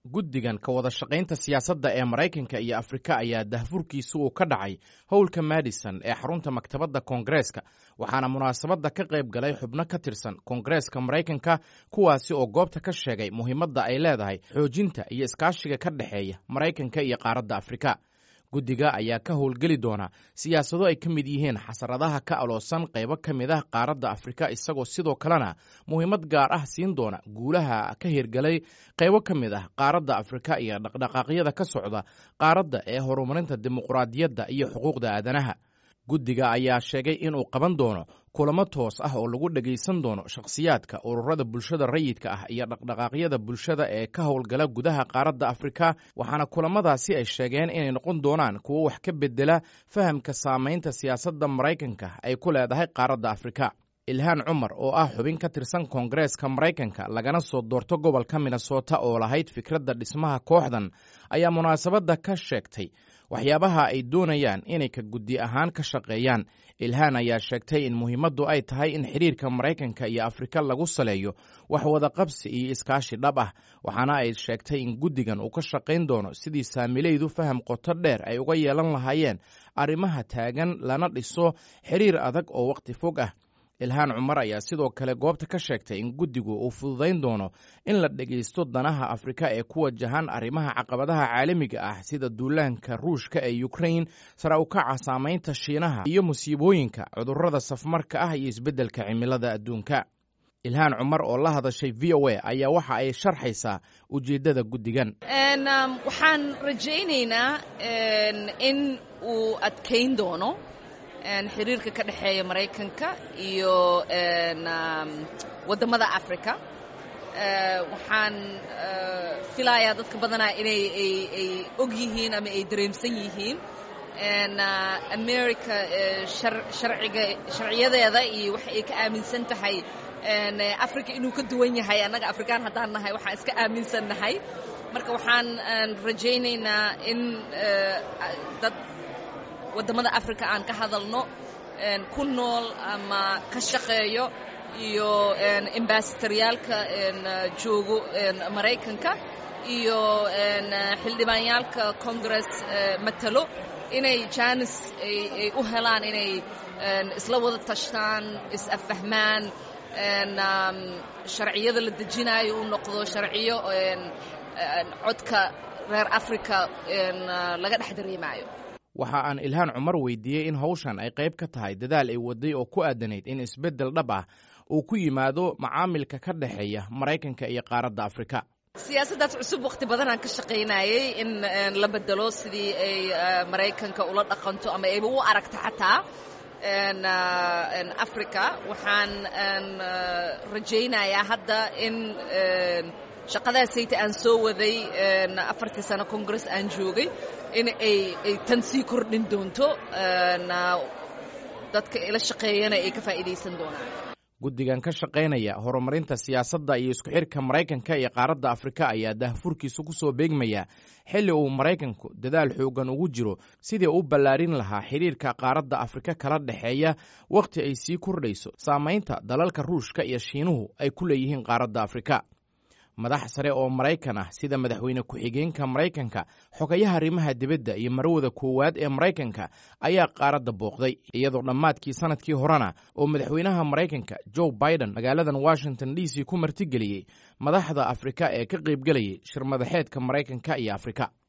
guddigan ka wada shaqaynta siyaasadda ee maraykanka iyo afrika ayaa dahfurkiisu uu ka dhacay howlka madison ee xarunta maktabadda koongareeska waxaana munaasabadda ka qayb galay xubno ka tirsan koongareeska maraykanka kuwaasi oo goobta ka sheegay muhiimadda ay leedahay xoojinta iyo iskaashiga ka dhexeeya maraykanka iyo qaaradda afrika guddiga ayaa ka howlgeli doona siyaasado ay ka mid yihiin xasaradaha ka aloosan qaybo ka mid ah qaaradda afrika isagoo sidoo kalena muhiimad gaar ah siin doona guulaha ka hirgalay qaybo ka mid ah qaaradda afrika iyo dhaqdhaqaaqyada ka socda qaaradda ee horumarinta dimuqraadiyadda iyo xuquuqda aadanaha guddiga ayaa sheegay inuu qaban doono kulamo toos ah oo lagu dhegaysan doono shakhsiyaadka ururada bulshada rayidka ah iyo dhaqdhaqaaqyada bulshada ee ka howlgala gudaha qaaradda afrika waxaana kulamadaasi ay sheegeen inay noqon doonaan kuwo wax ka bedela fahamka saamaynta siyaasadda maraykanka ay ku leedahay qaaradda afrika ilhaan cumar oo ah xubin ka tirsan koongareeska maraykanka lagana soo doorto gobolka minnesota oo lahayd fikradda dhismaha kooxdan ayaa munaasabadda ka sheegtay waxyaabaha ay doonayaan inay ka guddi ahaan ka shaqeeyaan ilhaan ayaa sheegtay in muhiimaddu ay tahay in xidhiirka maraykanka iyo afrika lagu saleeyo wax wada qabsi iyo iskaashi dhab ah waxaana ay sheegtay in guddigan uu ka shaqayn doono sidii saamilaydu faham qoto dheer ay uga yeelan lahaayeen arrimaha taagan lana dhiso xidhiir adag oo wakhti fog ah ilhaan cumar ayaa sidoo kale goobta ka sheegtay in guddigu uu fududayn doono in la dhegaysto danaha afrika ee ku wajahan arrimaha caqabadaha caalamiga ah sida duulaanka ruushka ee ukrain sare ukaca saamaynta shiinaha iyo musiibooyinka cudurrada safmarka ah iyo isbeddelka cimilada adduunka ilhaan cumar oo la hadashay v o a ayaa waxa ay sharxaysaa ujeeddada guddigan waxaan rajaynaynaa in uu adkayn doono xiriirka ka dhexeeya maraykanka iyo waddamada africa waxaan filayaa dadka badanaa inay ay og yihiin ama ay dareemsan yihiin america sharciga sharciyadeeda iyo waxa ay ka aaminsan tahay africa inuu ka duwan yahay annaga afrikaan haddaan nahay waxaan iska aaminsan nahay marka waxaan rajaynaynaa in dad waddamada africa aan ka hadalno ku nool ama ka shaqeeyo iyo ambasadoryaalka joogo maraykanka iyo xildhibaanyaalka congress matalo inay janis ay u helaan inay isla wada tashtaan is-affahmaan sharciyada la dejinaayo uu noqdo sharciyo codka reer africa laga dhex dareemaayo waxa aan ilhaan cumar weydiiyey in hawshan ay qayb ka tahay dadaal ay waday oo ku aadanayd in isbeddel dhab ah uu ku yimaado macaamilka ka dhexeeya maraykanka iyo qaaradda afrika siyaasaddaas cusub wakhti badanaan ka shaqaynayey in la bedelo sidii ay maraykanka ula dhaqanto ama ayba u aragto xataa africa waxaan rajaynayaa hadda in shaqadaasayta aan soo waday afartii sano congress aan joogay in ay ay tan sii kordhin doonto dadka ila shaqeeyana ay ka faa'iidaysan doonaan guddigan ka shaqaynaya horumarinta siyaasadda iyo isku xidhka maraykanka iyo qaaradda afrika ayaa dahfurkiisu ku soo beegmaya xilli uu maraykanku dadaal xooggan ugu jiro sidii u ballaarin lahaa xidhiirka qaaradda afrika kala dhexeeya wakhti ay sii kordhayso saamaynta dalalka ruushka iyo shiinuhu ay ku leeyihiin qaaradda afrika madax sare oo maraykan ah sida madaxweyne ku-xigeenka maraykanka xogayaha arrimaha dibadda iyo marwada koowaad ee maraykanka ayaa qaaradda booqday iyadoo dhammaadkii sanadkii horena oo madaxweynaha maraykanka joe biden magaaladan washington d c ku martigeliyey madaxda afrika ee ka qaybgelayay shir madaxeedka maraykanka iyo afrika